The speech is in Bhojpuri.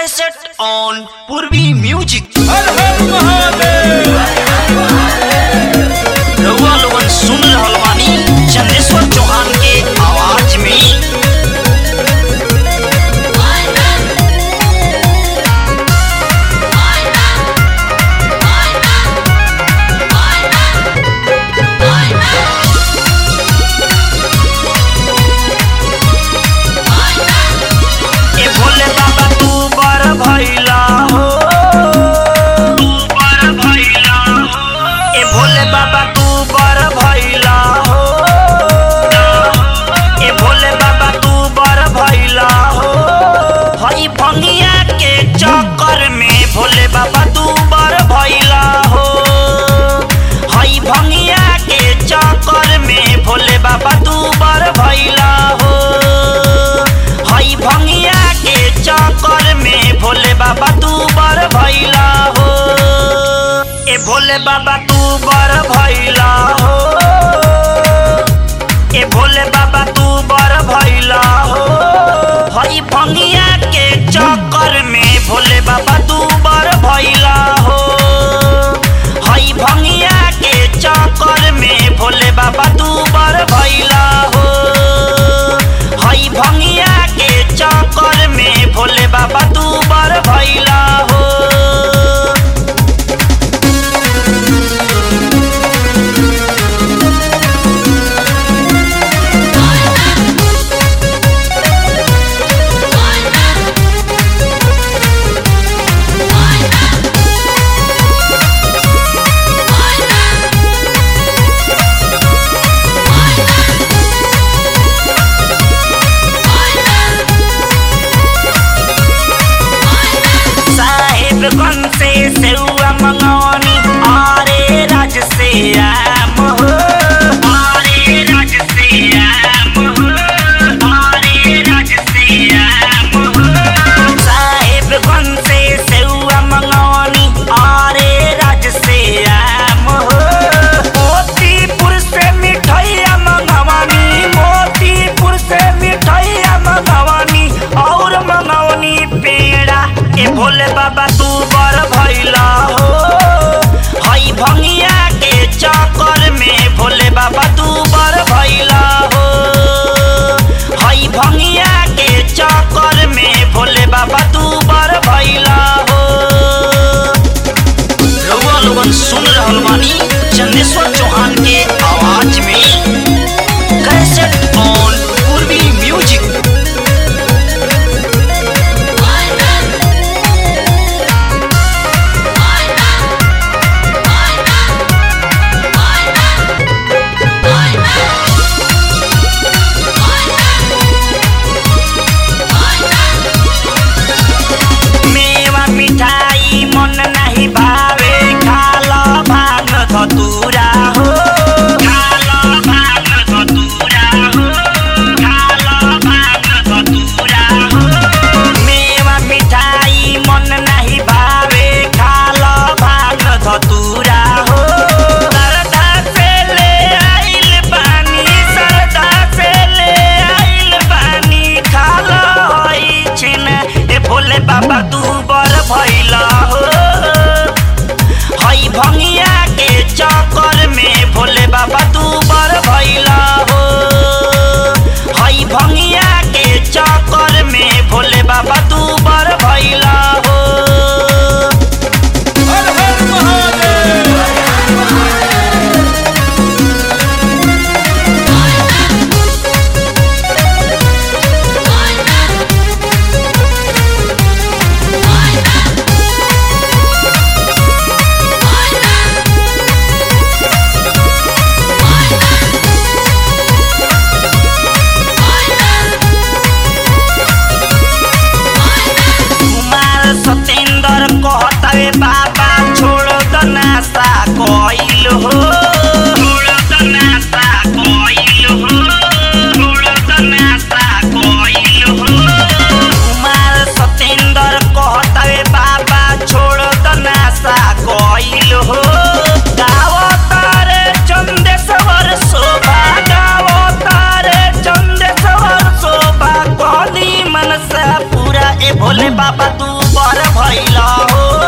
कैसेट ऑन पूर्वी म्यूजिक हर हर महादेव रउआ लोगन सुन रहल बानी चंदेश्वर चौहान के आवाज में ए भोले बाबा तू बर भैला हो तू बर भैला हो ए भोले बाबा तू बर भैला हो ए भोले बाबा तू बर भैला हो हई भंगिया के चक्कर में भोले बाबा तू बर भैला हो हई भंगिया के चक्कर में भोले बाबा तू बर भैला हो हई भंगिया के चक्कर में भोले बाबा तू बर भैला हो ए भोले बाबा तू बर भैला हो ए भोले बाबा तू बर भैला हो हई भंगिया के चक्कर में भोले बाबा तू बर भैला हो हई भंगिया के चक्कर में भोले बाबा तू बर भैला हो हई भंगिया के चक्कर में भोले बाबा तू बर भैला हो साहेबगंज से सेउआ मंगौनी आरे राज से आम हो आरे राज से आम हो आरे राज से आम हो साहेबगंज से सेउआ मंगौनी आरे राज से आम हो मोतीपुर से मिठाइया मंगवानी मोतीपुर से मिठाइया मंगवानी और मंगवनी पेड़ा ए भोले बाबा तू बर भैला हो हई भंगिया के चक्कर में भोले बाबा तू बर भैला हो हई भंगिया के चक्कर में भोले बाबा तू बर भैला हो रउआ लोगन सुन रहल बानी चंदेश्वर चौहान के आवाज में कैसेट ऑन पूर्वी म्यूजिक मेवा मिठाई मन नाही भावे खाला भाग धतुरा हो खाला भाग धतुरा हो खाला भाग धतुरा हो मेवा मिठाई मन नाही भावे खाला भाग धतुरा हो सरदा से ले आइल बानी सरदा से ले आइल बानी खाला होई छिन ए भोले बाबा तू बर भैला हो हई भंगिया के चक्कर में भोले बाबा तू बर भैला हो हई भंगिया के चक्कर में भोले बाबा तू बर भैला हो हर हर महादेव कुमार सतेंद्र कहतावे बाबा छोड़ द नासा कोइल हो छोड़ द नासा कोइल हो छोड़ द नासा कोइल हो कुमार सतेंद्र कहतावे बाबा छोड़ द नासा कोइल हो गावो तारे चंदेश्वर शोभा गावो तारे चंदेश्वर शोभा कहली मनसा पूरा ए भोले बाबा तू ऊपर भैला हो